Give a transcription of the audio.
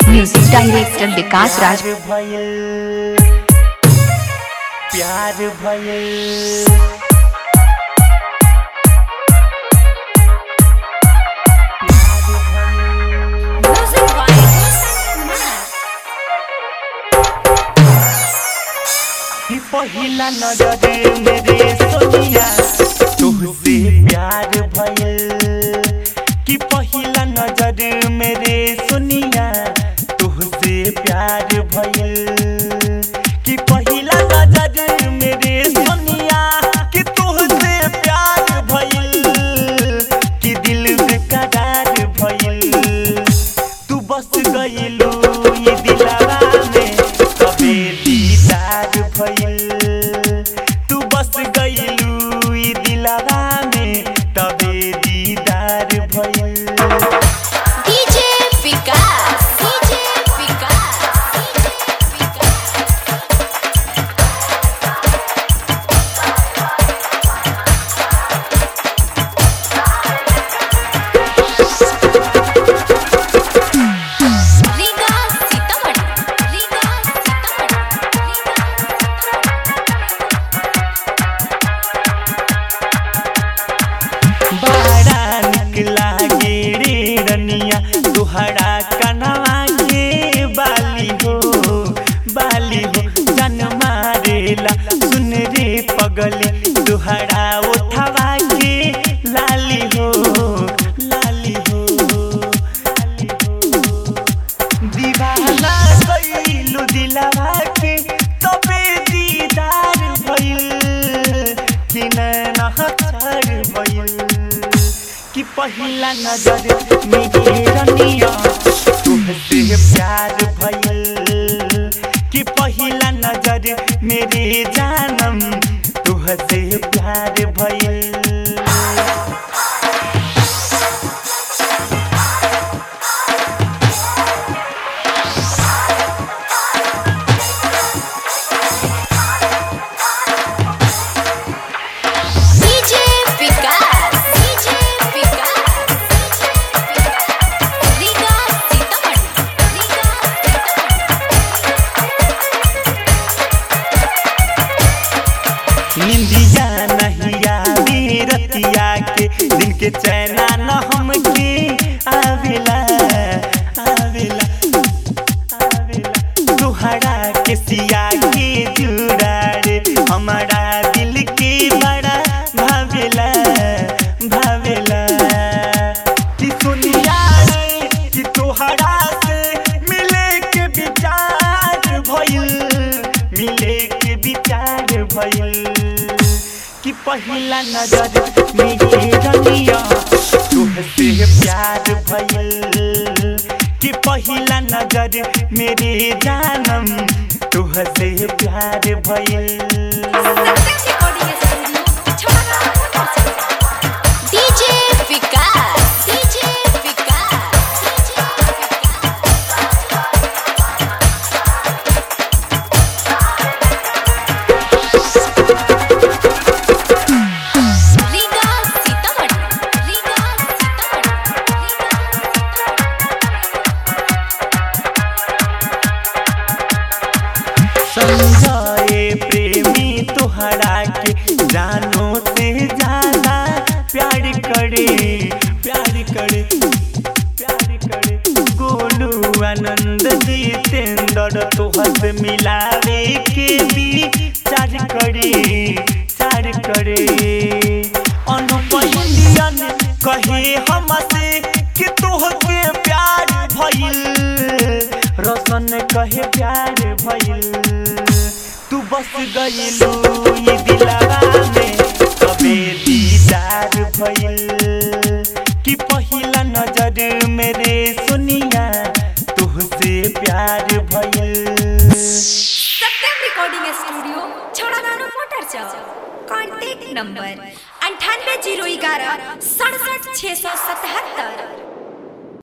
music director विकास राज प्यार भयल प्यार भयल कि पहिला नजर मेरे सोनिया तुहसे प्यार भयल कि पहिला नजर मेरे सोनिया तुहसे प्यार भयल कि पहिला नजर मेरे सोनिया कि तुहसे प्यार भयल कि दिल बेकरार भयल तू बस गइलू ये दिलवा में कबे दीदार भइल तू बस गइलू ये दिलवा में तबे दीदार भइल डीजे विकास डीजे विकास रीगा सीतामढ़ी रीगा सीतामढ़ी बड़ा निक लागे रे रनिया तुहरा कनवा के बाली हो बाली हो जन मारेला सुन रे पगली तुहरा उठवा के लाली हो लाली हो लाली हो दीवाना कइलू दिलवा के तबे दीदार भइल कि नैना हथर भइल कि पहिला नजर में रनिया तुहसे प्यार भइल कि पहिला नजर मेरे जानम तुहसे प्यार भइल डीजे विकास डीजे विकास रीगा सीतामढ़ी रीगा निंदिया नहीं आवी रतिया के दिन के चैना न हमके आवेला आवेला आवेला तुहरा के सिया के जुड़ा रे हमारा दिल के बड़ा भावेला भावेला कि सुनिया रे कि तुहरा से मिले के विचार भइल मिले के विचार भइल कि पहिला नजर मेरे रनिया तुहसे प्यार भइल कि पहिला नजर मेरे जानम तुहसे प्यार भइल डीजे विकास डीजे विकास रीगा सीतामढ़ी रीगा समझाए प्रेमी तुहरा के जानो से ज्यादा प्यार करे प्यार करे प्यार करे गोलू आनंद जितेंद्र तुहर से मिलावे के भी चार करे चार करे अनुप इंडियन कहे हमसे कि तुहके प्यार भइल रोशन कहे प्यार भइल तू बस गइलू ये दिलवा में कबे दीदार भइल कि पहिला नजर मेरे सुनिया तुहसे प्यार भइल सत्यम रिकॉर्डिंग स्टूडियो छोड़ागानो मोटर चौक कॉन्टैक्ट नंबर अंठानवे जीरो ग्यारह सड़सठ छः सौ सतहत्तर